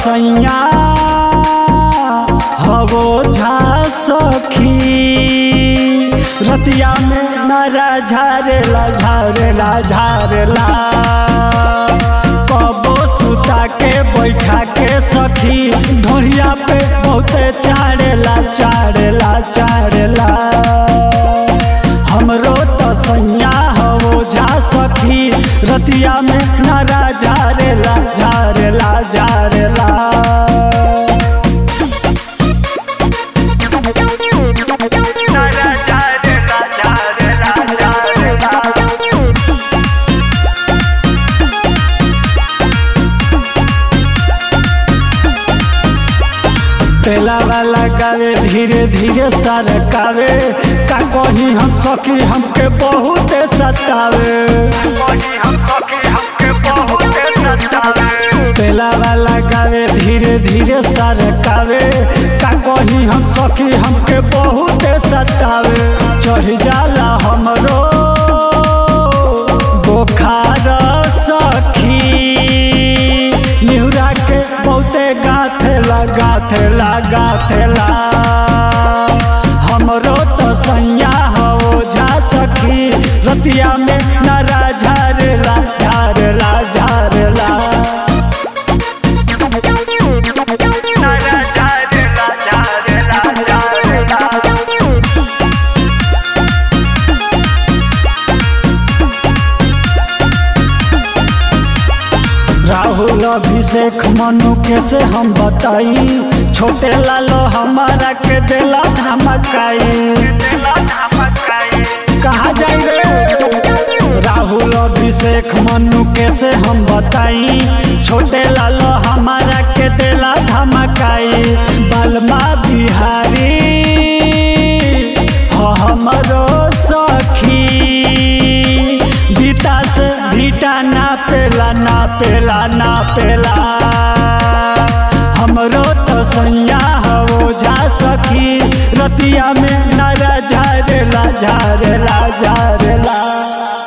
सैया हवो झा सखी रतिया में नारा झारेला झारेला झारेला कबो सुता के बैठा के सखी ढोरिया पे बहुते चाड़ेला चाड़ेला चाड़ेला हमरो तो सैया हो जा सखी रतिया में नारा झारेला झारेला झारेला नारा झारेला झारेला झारेला तेला वाला गावे धीरे धीरे सरकावे का कही हम सखी हमके बहुत सतावे तेला वाला गावे धीरे धीरे सरकावे का कही हम सखी हमके बहुत सतावे चढ़ जाला हमरो बोखार सखी निहुरा के बहुते गाथेला गाथेला गाथेला हमरो तो सैया हो जा सखी रतिया में नारा झारेला झारेला झारेला नारा झारेला झारेला झारेला राहुल अभिषेक मनु के से हम बताई छोटे लालो हमारा के देला धमकाई कहा जाई रे राहुल अभिषेक मनु के से हम बताई छोटे लालो हमारा के देला धमकाई बलमा बिहारी हो हमरो सखी बीता से भीटा ना पेला ना पेला ना पेला हमरो तो सैया हो जा सखी रतिया में नारा झारेला झारेला झारेला